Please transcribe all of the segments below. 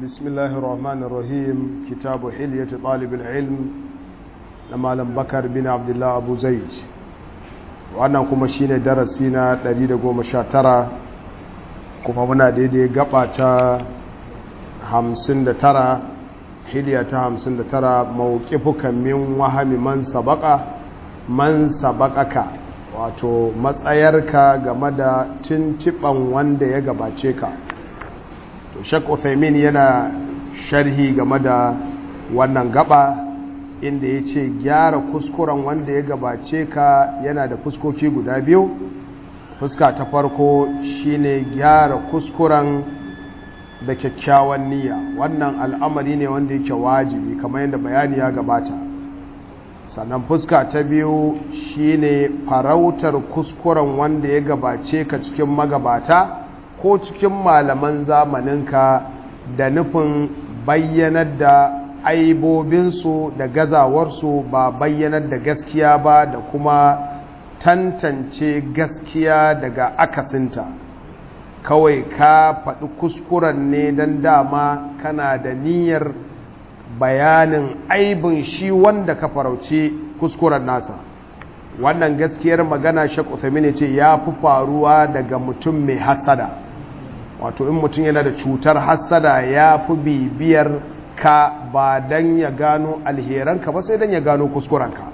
بسم الله الرحمن الرحيم كتاب حلية طالب العلم لما لم بكر بن عبد الله أبو زيد وأنا كما شين درسينا دليل قوم شاترة كما منا ديدي قبعة همسن ترى حلية همسن ترى موقفك من وهم من سبق من سبقك wato matsayarka game da tuntuɓan wanda ya gabace ka to shek uthaymin yana sharhi game da wannan gaba inda ya ce gyara kuskuren wanda ya gabace ka yana da fuskoki guda biyu fuska ta farko shine gyara kuskuren da kyakkyawan niyya wannan al'amari ne wanda yake wajibi kamar yadda bayani ya gabata sannan fuska ta biyu shine farautar kuskuren wanda ya gabace ka cikin magabata ko cikin malaman zamaninka da nufin bayyanar da aibobinsu da gazawarsu ba bayyanar da gaskiya ba da kuma tantance gaskiya daga akasinta kawai ka faɗi kuskuren ne don dama kana da niyyar bayanin aibin shi wanda ka farauci kuskuren nasa wannan gaskiyar magana shek uthamini ce ya fi faruwa daga mutum mai hasada wato in mutum yana da cutar hasada ya fi bibiyar ka ba don ya gano alheranka ba sai don ya gano kuskurenka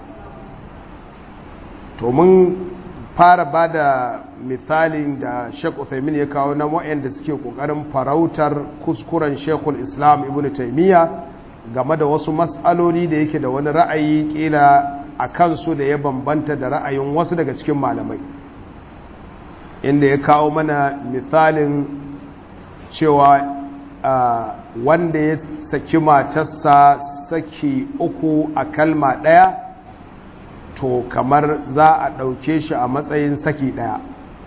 to mun fara ba da misalin da shek uthamini ya kawo na da suke kokarin farautar kuskuren shekul islam ibn taimiyya game da wasu matsaloli da yake da wani ra'ayi kila a kansu da ya bambanta da ra'ayin wasu daga cikin malamai inda ya kawo mana misalin cewa wanda ya saki matarsa saki uku a kalma ɗaya to kamar za a ɗauke shi a matsayin saki ɗaya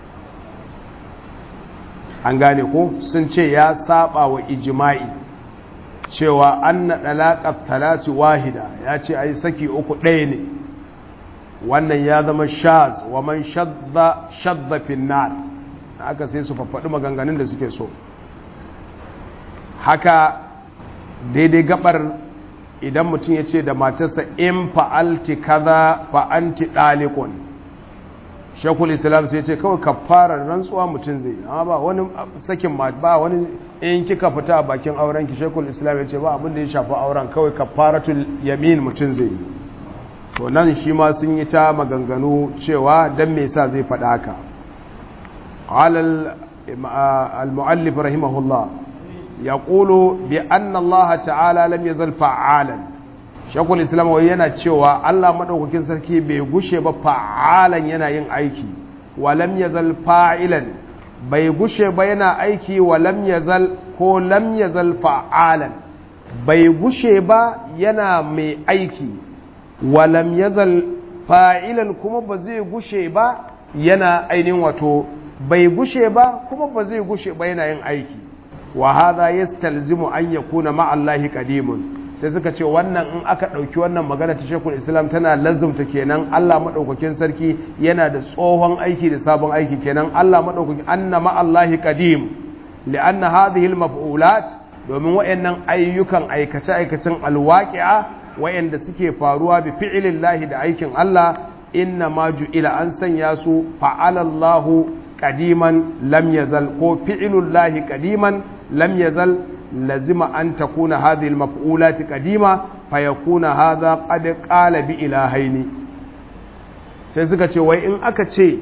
an gane ko sun ce ya saba wa ijima'i cewa an na ɗalaƙar talasi wahida ya ce a yi saki uku ɗaya ne wannan ya zama shaz wa man shadda finnar aka sai su faɗi maganganun da suke so haka daidai gabar idan mutum ya ce da matarsa in fa'alti kaza fa'anti ɗalikun shekul islam sai ce kawai ka fara rantsuwa mutum zai amma ba wani sakin ba wani in kika fita a bakin auren ki shekul islam ya ce ba abin da ya shafi auren kawai ka faratul yamin mutum zai yi to nan shi ma sun yi ta maganganu cewa don me sa zai faɗa haka al-mu'allif rahimahullah ya ƙulo bi anna Allah ta'ala lam yazal fa'alan shekul islam wai yana cewa Allah maɗaukakin sarki bai gushe ba fa'alan yana yin aiki wa lam yazal fa'ilan bai gushe ba yana aiki wa lam yazal ko lam yazal fa'alan bai gushe ba yana mai aiki wa lam yazal fa'ilan kuma ba zai gushe ba yana ainihin wato bai gushe ba kuma ba zai gushe ba yana yin aiki wa hadha yastalzimu an yakuna ma'allahi qadimun sai suka ce wannan in aka ɗauki wannan magana ta shekul islam tana lazumta kenan allah maɗaukakin sarki yana da tsohon aiki da sabon aiki kenan allah maɗaukakin anna ma'allahi qadim li'anna hadhihi al-maf'ulat domin wayannan ayyukan aikace aikacen alwaqi'a wayanda suke faruwa bi fi'lillahi da aikin allah inna ma ju'ila an sanya su fa'alallahu qadiman lam yazal ko fi'lullahi qadiman lam yazal لزم أن تكون هذه المفعولات قديمة فيكون هذا قد قال بإلهين sai suka ce wai in aka ce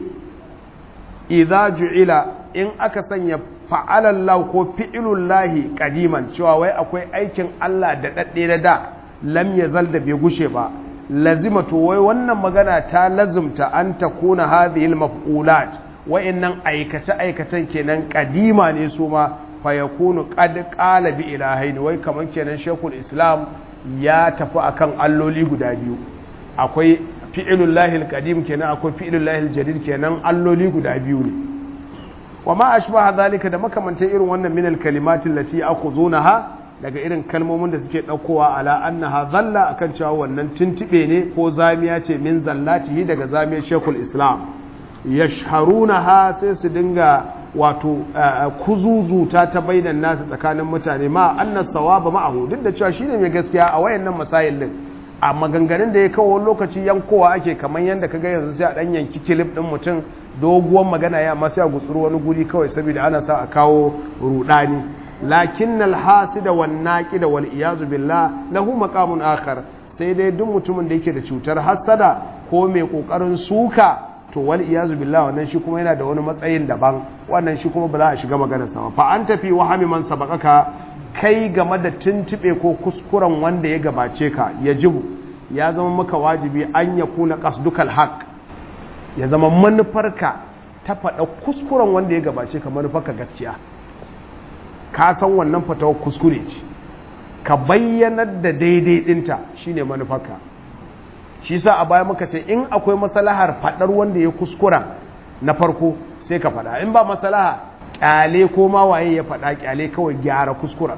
idza ju'ila in aka sanya fa'alallahu ko fi'ilullahi qadiman cewa wai akwai aikin Allah da dadde da da lam yazal da bai gushe ba lazima to wai wannan magana ta lazumta an takuna hadhihi al-maf'ulat wa'annan aikace aikatan kenan qadima ne su ma fayakunu qad qala bi ilahain wai kaman kenan shekul islam ya tafi akan alloli guda biyu akwai fi'ilul lahil qadim kenan akwai fi'ilul lahil jadid kenan alloli guda biyu ne wa ma ashbaha zalika da makamantan irin wannan min al kalimatin lati akhuzunaha daga irin kalmomin da suke daukowa ala annaha zalla akan cewa wannan tuntube ne ko zamiya ce min zallatihi daga zamiyar shekul islam yashharunaha sai su dinga wato kuzuzuta ta bainan nasu tsakanin mutane ma annas sawaba ma'ahu duk da cewa shine mai gaskiya a wayannan masail din a maganganun da ya kawo lokaci yankowa ake kamar yadda kaga yanzu sai a dan yanki kilif din mutum doguwar magana ya amma sai a gutsuru wani guri kawai saboda ana sa a kawo rudani lakin alhasida wan naqida wal iyazu billah lahu maqamun akhar sai dai duk mutumin da yake da cutar hasada ko mai kokarin suka to wal iyazu billah wannan shi kuma yana da wani matsayin daban wannan shi kuma ba za a shiga maganar sa fa an tafi wahami man sabaqaka kai game da tuntube ko kuskuren wanda ya gabace ka ya jibu ya zama maka wajibi an ya kuna qasdukal haq ya zama manufarka ta faɗa kuskuren wanda ya gabace ka manufarka gaskiya ka san wannan fatawar kuskure ce ka bayyanar da daidai ɗinta shine manufarka shi sa a baya muka ce in akwai masalahar faɗar wanda ya kuskura na farko sai ka faɗa in ba masalaha ƙyale ko ma waye ya faɗa ƙyale kawai gyara kuskura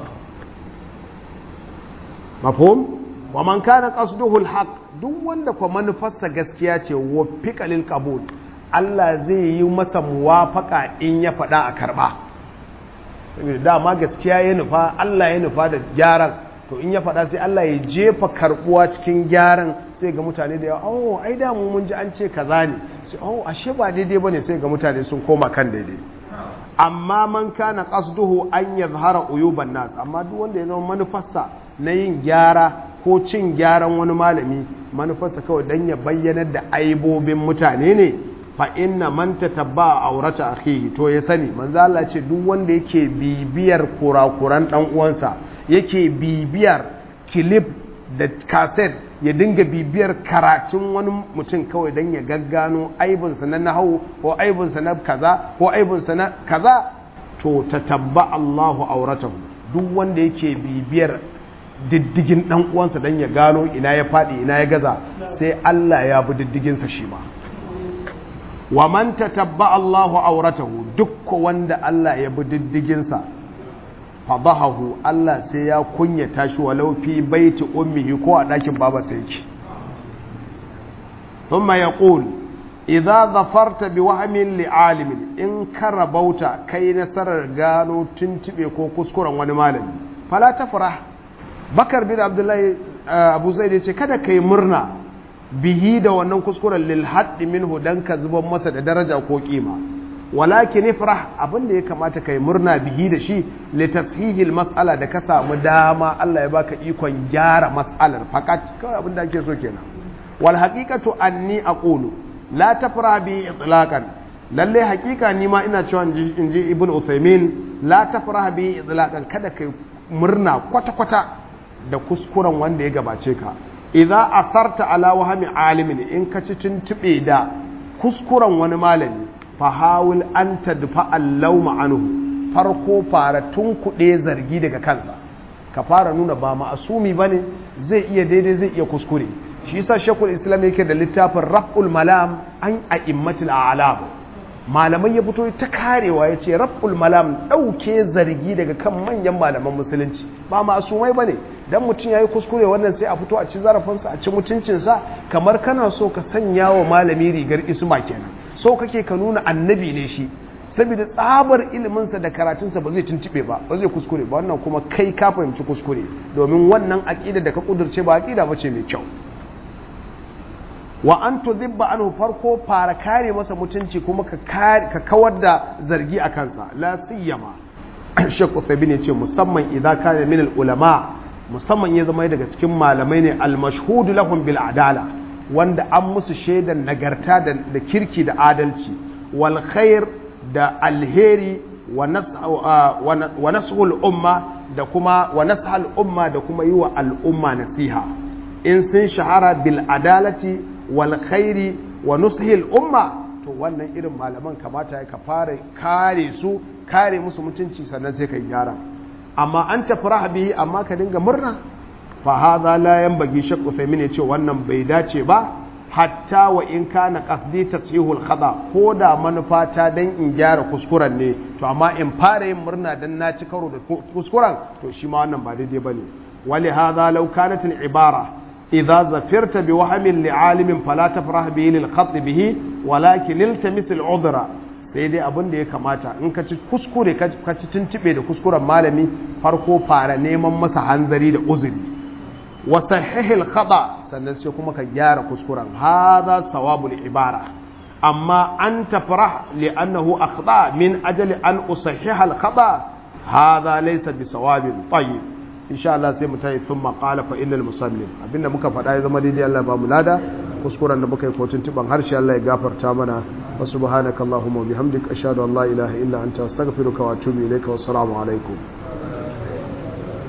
mafhum wa man kana qasduhu alhaq duk wanda kwa manufarsa gaskiya ce wa fiqalil qabul Allah zai yi masa muwafaka in ya faɗa a karɓa saboda dama gaskiya ya nufa Allah ya nufa da gyaran to in ya faɗa sai Allah ya jefa karɓuwa cikin gyaran sai ga mutane da yawa oh ai da mu mun ji an ce kaza ne sai oh ashe ba daidai bane sai ga mutane sun koma kan daidai amma man kana qasduhu an yazhara uyuban nas amma duk wanda ya zama manufarsa na yin gyara ko cin gyaran wani malami manufarsa kawai dan ya bayyanar da aibobin mutane ne fa inna man tatabba aurata akhihi to ya sani manzo Allah ce duk wanda yake bibiyar kurakuran dan uwansa yake bibiyar clip da cassette ya dinga bibiyar karatun wani mutum kawai dan ya gaggano aibinsa na nahawu ko aibinsa na kaza ko aibinsa na kaza to tatabba Allahu auratahu duk wanda yake bibiyar diddigin dan uwansa dan ya gano ina ya faɗi ina ya gaza sai Allah ya bi diddiginsa shi ma wa man tatabba Allahu auratahu duk wanda Allah ya bi diddiginsa fadahahu Allah sai ya kunyata shi walau fi baiti ummihi ko a ɗakin babarsa yake thumma yaqul idza zafarta bi wahmin li alimin in karabauta kai nasarar gano tuntube ko kuskuren wani malami fala tafrah bakar bin abdullahi abu zaid yace kada kai murna bihi da wannan kuskuren lil haddi minhu dan ka zuban masa da daraja ko kima walakin ifrah abin da ya kamata kai murna bihi da shi li tashihil mas'ala da ka samu dama Allah ya baka ikon gyara mas'alar fakat kawai abin da ake so kenan wal haqiqatu anni aqulu la tafrah bi itlaqan lalle haqiqa ni ma ina cewa in ji ibn usaymin la tafrah bi itlaqan kada kai murna kwata kwata da kuskuren wanda ya gabace ka idza asarta ala wahmi alimin in ka ci tuntube da kuskuren wani malami fahawul an tadfa allauma anhu farko fara tunkuɗe zargi daga kansa ka fara nuna ba ma'asumi bane zai iya daidai zai iya kuskure shi yasa shekul islam yake da littafin raf'ul malam an a'immatul a'lam malamai ya fito ta karewa ya ce raf'ul malam ɗauke zargi daga kan manyan malaman musulunci ba ma'asumai bane dan mutum yayi kuskure wannan sai a fito a ci zarafinsa a ci mutuncinsa kamar kana so ka sanya wa malami rigar isma kenan so kake ka nuna annabi ne shi saboda tsabar iliminsa da karatunsa ba zai tuntube ba ba zai kuskure ba wannan kuma kai ka fahimci kuskure domin wannan aƙida da ka kudurce ba aƙida ba ce mai kyau wa an tudhibba anhu farko fara kare masa mutunci kuma ka ka kawar da zargi a kansa la siyama Sheikh Uthaymeen yace musamman idan kana min ulama musamman ya zama daga cikin malamai ne al-mashhud lahum bil adala wanda an musu shaidan nagarta da kirki da adalci wal khair da alheri wa nashul umma da kuma wa nashal umma da kuma yi wa al'umma nasiha in sun shahara bil adalati wal khairi wa nushil umma to wannan irin malaman kamata ya ka fara kare su kare musu mutunci sannan sai ka gyara amma an tafi bihi amma ka dinga murna fa hadha la yanbaghi shakku Uthaymin yace wannan bai dace ba hatta wa in kana qasdi tasihul khada ko da manufa ta dan in gyara kuskuren ne to amma in fara yin murna dan na ci karo da kuskuren to shi ma wannan ba daidai bane wali hadha law kanat al ibara idza zafirta bi wahmin li alimin fala tafrah bihi lil khat bihi walakin iltamis al udra sai dai abin da ya kamata in ka ci kuskure ka ci tuntube da kuskuren malami farko fara neman masa hanzari da uzuri wa sahihil khata sannan sai kuma ka gyara kuskuren hadha sawabul ibara amma an tafrah li'annahu akhta min ajali an usahhiha al khata hadha laysa bisawabin tayyib insha Allah sai mu tayi thumma qala fa innal musallin abinda muka faɗa ya zama daidai Allah ba mu lada kuskuren da muka yi kotun tuban harshe Allah ya gafarta mana wa subhanakallahumma wa bihamdika ashhadu an la ilaha illa anta astaghfiruka wa atubu ilayka wa assalamu alaikum